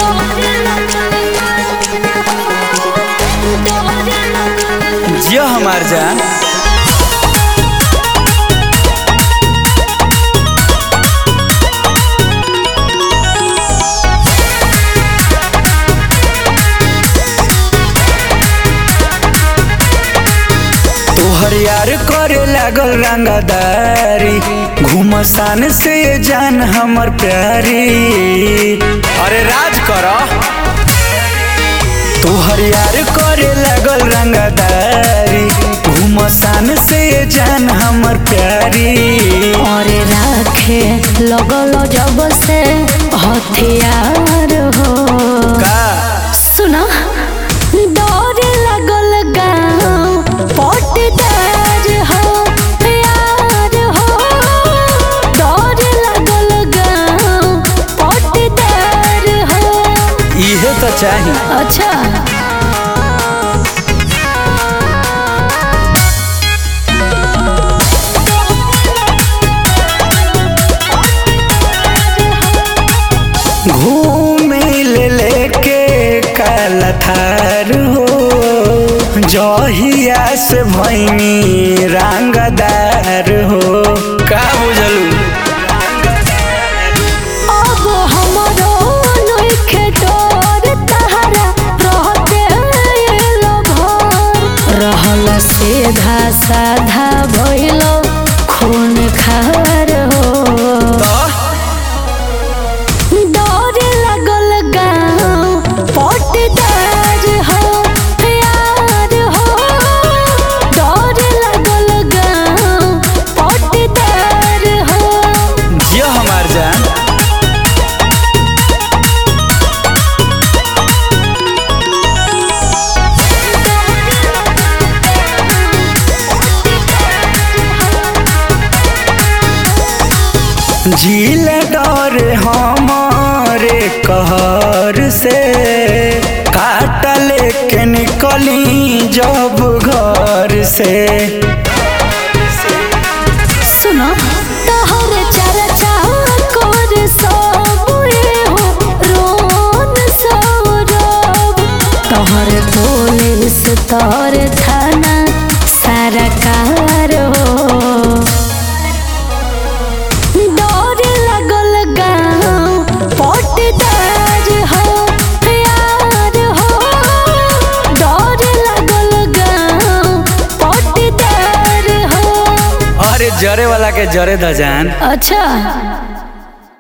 जियो हमार जान तोहर यार करे लागल रंगदारी घुमसान से जान हमर प्यारी अरे राज कर तोहर यार करे लागल रंगदारी घुमसान से जान हमर प्यारी और राखे लगल जब से हथियार हो का सुना डर लगल गाँव पटदार हो प्यार हो डर लगल गाँव पटदार हो इहे तो चाही अच्छा घूमे ले लेके काला थार हो जहिया से भैनी रंगदार हो का बुझलू अब हमरो नइखे डर तहरा रहते एलो भर रहल सीधा साधा भइलो खून खार हो डर लगल गाँव पटदार हो प्यार हो डर लगल गाँव पटदार हो जियो हमार जान झील डर हमारे कहर से काट लेके निकली जब घर से सुनो तहर चर्चा कर सब हो रोन सौरभ तहर पुलिस तोर थाना सरकार हो डर लगल गाँव पटदार हो प्यार हो डर लगल गाँव पटदार हो अरे जरे वाला के जरे द जान अच्छा